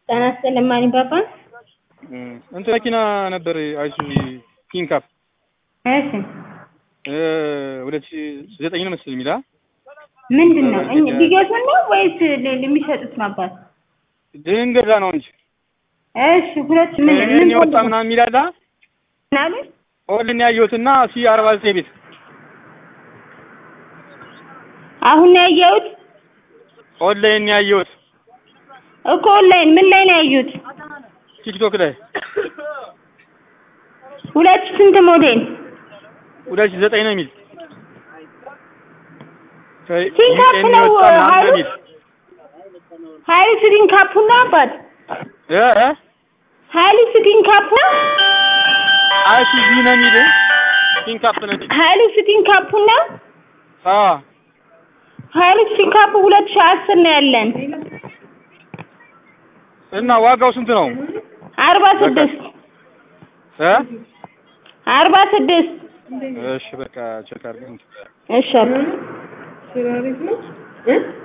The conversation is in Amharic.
ጤና ይስጥልኝ ማን ይባባል? እንትን መኪና ነበር አይሱዚ ፒክአፕ እሺ ሁለት ሺህ ዘጠኝ ነው መሰለኝ የሚላ ምንድን ነው እኛ ሊገዙን ነው ወይስ ል- የሚሸጡት ነው አባት? ድንገዛ ነው እንጂ እሺ ሁለት ምን ምን ይህን የወጣ ምናምን የሚላላ ምን አሉ? ኦልን ያየሁትና ሲ አርባ ዘጠኝ ቤት አሁን ነው ያየሁት ኦንላይን ያየሁት እኮ ኦንላይን ምን ላይ ነው ያዩት? ቲክቶክ ላይ ሁለት ሺህ ስንት ሞዴል? ሁለት ሺህ ዘጠኝ ነው የሚል ፒክአፕ ይህን ነው የወጣ ምናምን ሀይሉ የሚል ሀይሉ ስቲን ካፑ ነው አባት? እ እ ሀይሉ ስቲን ካፑ ነው? አይሱዚ ነው የሚል ፒክአፕ ነው የሚል ሀይሉ ስቲን ካፑ ነው? አዎ ሀይሉ ስቲን ካፑ ሁለት ሺህ አስር ነው ያለን እና ዋጋው ስንት ነው አርባ ስድስት እ አርባ ስድስት እሺ በቃ ቼክ አድርገን እሺ አባት